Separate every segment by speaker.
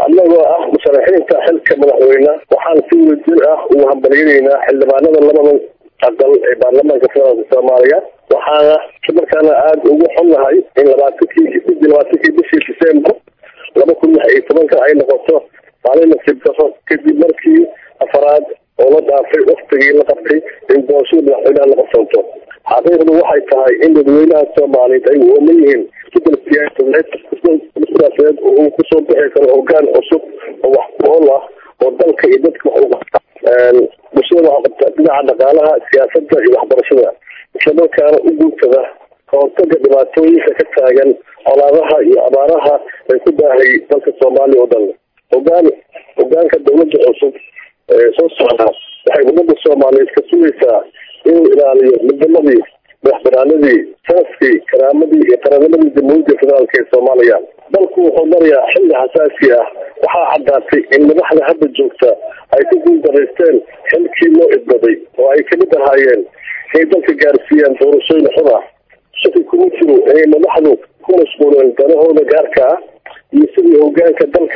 Speaker 1: annagoo ah musharaxiinta xilka madaxweyne waxaan si wadajir ah ugu hambalyanaynaa xildhibaanada labada aqal ee baarlamaanka federaalka soomaaliya waxaana markaana aada ugu xunnahay in labaatankii sidii labaatankii bishii december laba kun lix iyo tobanka ay noqoto maalin nasiib daro kadib markii afaraad oo la dhaafay waktigii la qabtay in doorashada madaxweynaha la qabsanto xaqiiqdu waxay tahay in dadweynaha soomaaliyeed ay ooman yihiin isbedel siyaasadeed siyaasadeed oo uu kusoo bixi karo hogaan cusub oo wax ku ool ah oo dalka iyo dadka wax uga bulshada waxa qabta dhinaca dhaqaalaha siyaasadda iyo waxbarashada islamarkaana u guutada kahortaga dhibaatooyinka ka taagan colaadaha iyo abaaraha ay ku daahay dalka soomaaliya oo dhan hogaan hogaanka dawladda cusub ee soo socda waxay ummadda soomaaliyeed ka sugaysaa inuu ilaaliyo midnimadii madaxbanaanadii sanaskii karaamadii iyo qaranimadii jamhuuriyadda federaalka ee soomaaliya dalku wuxuu marayaa xilli xasaasi ah waxaa caddaatay in madaxda hadda joogta ay ku guuldaraysteen xilkii loo idbaday oo ay kamid ahaayeen inay dalka gaarsiiyaan doorashooyin xun ah shaki kuma jiro inay madaxdu ku mashquuleen danahooda gaarka ah iyo sidii hogaanka dalka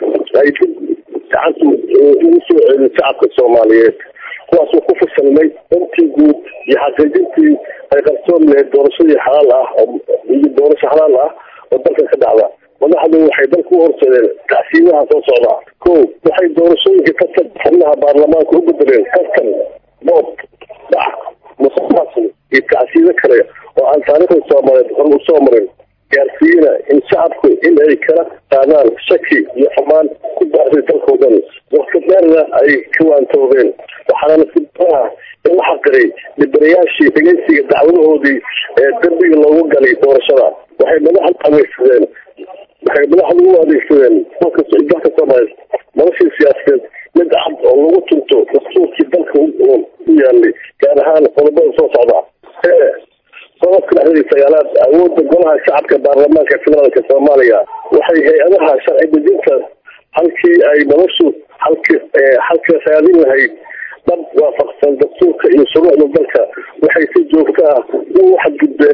Speaker 1: ay dib gacanta ugu soo celin shacabka soomaaliyeed kuwaasuu ku fasalmay dantii guud iyo xaqiijintii ay qarsoon lahayd doorashadii xalaal ah iyo doorasho xalaal ah oo dalka ka dhacda madaxdu waxay dalka u horseedeen tacsiimaha soo socda ko waxay doorashooyinka kasab xubnaha baarlamaanka u bedeleen kastan boob dhac musuqmaasuq iyo tacsiido kale oo aan taariikhda soomaaliyeed hor usoo marin gaarsiiyena in shacabku in ay kala qaadaan shaki iyo xumaan ku baahday dalkao dhan wakti dheerna ay ka waantoobeen waxaana nasiibadaha in la xaqiray dhibanayaashii dhegeysiga dacwadahoodii ee dambiga loogu galay doorashada waxay madaxda adeegsadeen waxay madaxda u adeegsadeen dalka dalka soomaaliyeed noloshii siyaasadeed mid cad oo lagu tunto dastuurkii dalka u yaalay gaar ahaan qodobada soo socda qodobka dhexdeeda sagaalaad awoodda golaha shacabka baarlamaanka federaalka soomaaliya waxay hay-adaha sharci dejinta halkii ay noloshu halki halka raadin lahayd dhab waafaqsan dastuurka iyo shuruucda dalka waxay si joogta ah ugu xadgudbeen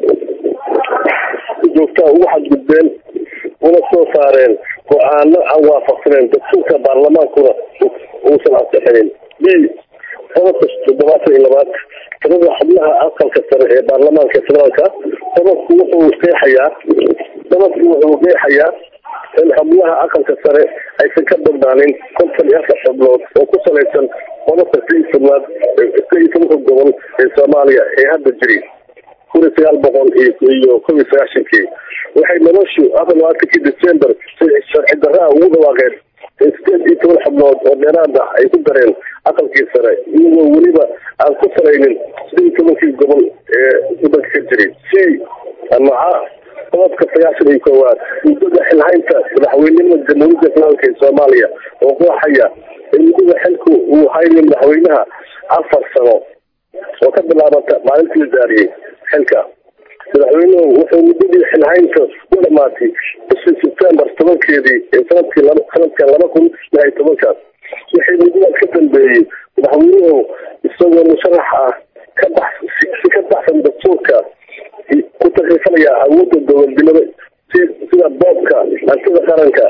Speaker 1: si joogta ah ugu xadgudbeen una soo saareen go-aano aan waafaqsaneen dastuurka baarlamaankuna uusan ansixinin b qodobka toddobaatan iyo labaad tirada xubnaha aqalka sare ee baarlamaanka federaalka qodobku wuxuu qeexayaa qodobku wuxuu qeexayaa in xubnaha aqalka sare aysan ka badnaanin konton iyo afar xubnood oo ku salaysan qodobka si tobnaad si iyo tobanka gobol ee soomaaliya ee hadda jiri kun iyo sagaal boqol iyo kob iyo sagaashankii waxay noloshu afar labaatankii december si sharci darraa ugu dhawaaqeen in sideed iyo toban xubnood oo dheeraad ah ay ku dareen aqalkii sare iyagoo weliba aan ku salaynin sideed iyo tobankii gobol ee wadanka ka jiray c amaca qodobka sagaashan iyo koowaad muddada xilhaynta madaxweynenimada jamhuuriyadda federaalka ee soomaaliya oo qooxaya in muddada xilku uu haynin madaxweynaha afar sano oo ka bilaabata maalintii la daariyey xilka madaxweynuhu wuxuu muddadii xilhaynta u dhamaatay bishii sebtembar tobankeedii ee sanadkii sanadkan laba kun lix iyo tobankaas wixii muddadaas ka dambeeyey madaxweynuhu isagoo musharax ah ka bax si ka baxsan dastuurka ku takrifanaya awoodda dowladnimada sida boobka hantida qaranka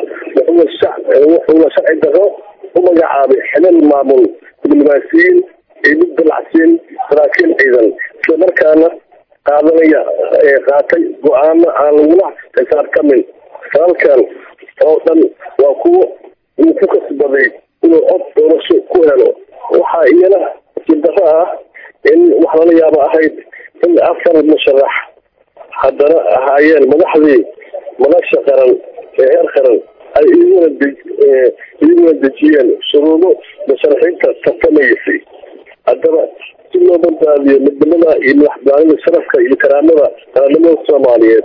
Speaker 1: wuxuuna sharci daro u magacaabay xilal maamul diblomaasiyiin iyo mid dalacsiin saraakiil ciidan islamarkaana qaadanaya qaatay go-aano aan lagula xisaabtamin salalkan oo dhan waa kuwo uu ku kasbaday inuu cod doorasho ku helo waxaa iyana sibdaro ah in wax lala yaabo ahayd in afar musharax haddana ahaayeen madaxdii madasha qaran ee heer qaran ay iyaguna iyaguna dejiyeen shuruudo musharaxiinta tartamaysay haddaba si loo badbaadiyo midnimada iyo madaxbanida sharafka iyo karaamada qaranimada soomaaliyeed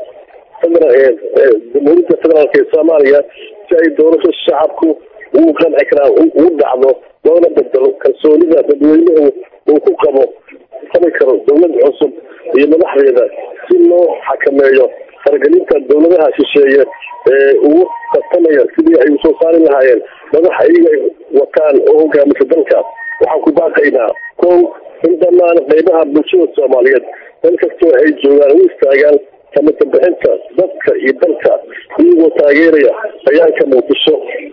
Speaker 1: jamhuuriyadda federaalka ee soomaaliya si ay doorasho shacabku ugu qanci karaan ugu dhacdo loona bedelo kalsoonida dadweynuhu uu ku qabo qabi karo dowlad cusub iyo madaxdeeda si loo xakameeyo faragelinta dowladaha shisheeye ee ugu tartamaya sidii ay usoo saari lahaayeen madax iyaga wataan oo hogaamisa dalka waxaan ku baaqaynaa kow in dhammaan qeybaha bulshada soomaaliyeed meel kastoo ay joogaan u istaagaan samata bixinta dadka iyo dalka iyagoo taageeraya bayaanka muqdisho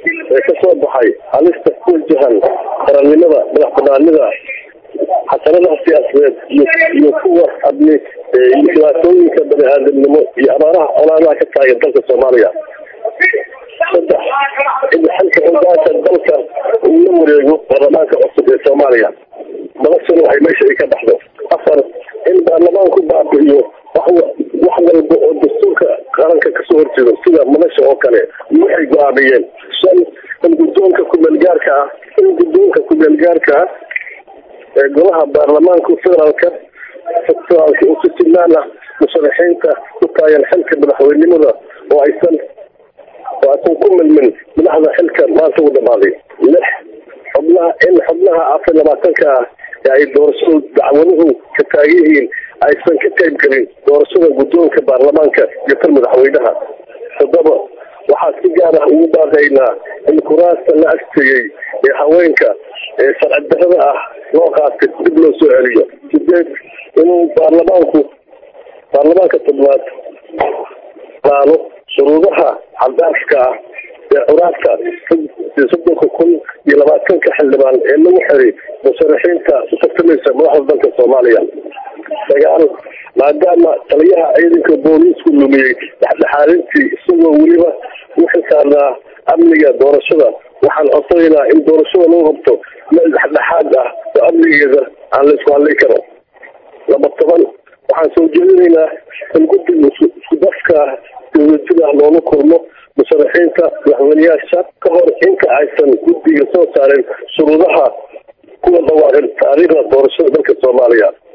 Speaker 1: halista ku wajahan qarannimada madax banaanida xasanadaha siyaasadeed iyo iyo kuwa adni iyo dhibaatooyinka bani aadamnimo iyo abaaraha colaadaha ka taagan dalka soomaaliya saddex in xilka hogaanka dalka uu la wareego baarlamaanka cusub ee soomaaliya madashana waxay meesha ay ka baxdo afar in baarlamaanku baabi'iyo wax wax walba oo dastuurka qaranka kasoo horjeedo sida madasha oo kale waxay go-aamiyeen shan in guddoonka kumeelgaarka ah in guddoonka kumeelgaarka ah ee golaha baarlamaanka federaalka federaalka u si simaan ah musharaxiinta ku taagan xilka madaxweynimada oo aysan oo aysan ku milmin madaxda xilka maanta u dhamaaday lix xubnaha in xubnaha afar labaatanka ah ee ay doorashadu dacwaduhu ka taagan yihiin aysan ka qayb gelin doorashada guddoonka baarlamaanka iyo tan madaxweynaha toddoba waxaa si gaar ah ugu baaqaynaa in kuraasta la agtegay ee haweenka ee sharci darada ah loo qaatay dib loo soo celiyo sideed inuu baarlamaanku baarlamaanka toddobaad laalo shuruudaha xadaafka ah ee curaadka soddonka kun iyo labaatanka xildhibaan ee lagu xiray musharaxiinta u tartamaysa madaxda dalka soomaaliya sagaal maadaama taliyaha ciidanka booliisku lumiyey dhexdhexaadintii isagoo weliba u xisaarnaa amniga doorashada waxaan codsanaynaa in doorashada lagu qabto meel dhexdhexaad ah oo amnigeeda aan la isku hadlay karo laba toban waxaan soo jeedinaynaa in guddiga isku dafka dawladjida ah loola kulmo musharaxiinta madaxweyneyaasha ka hor inta aysan guddiga soo saarin shuruudaha kuwa dhawaaqin taariikhda doorashada dalka soomaaliya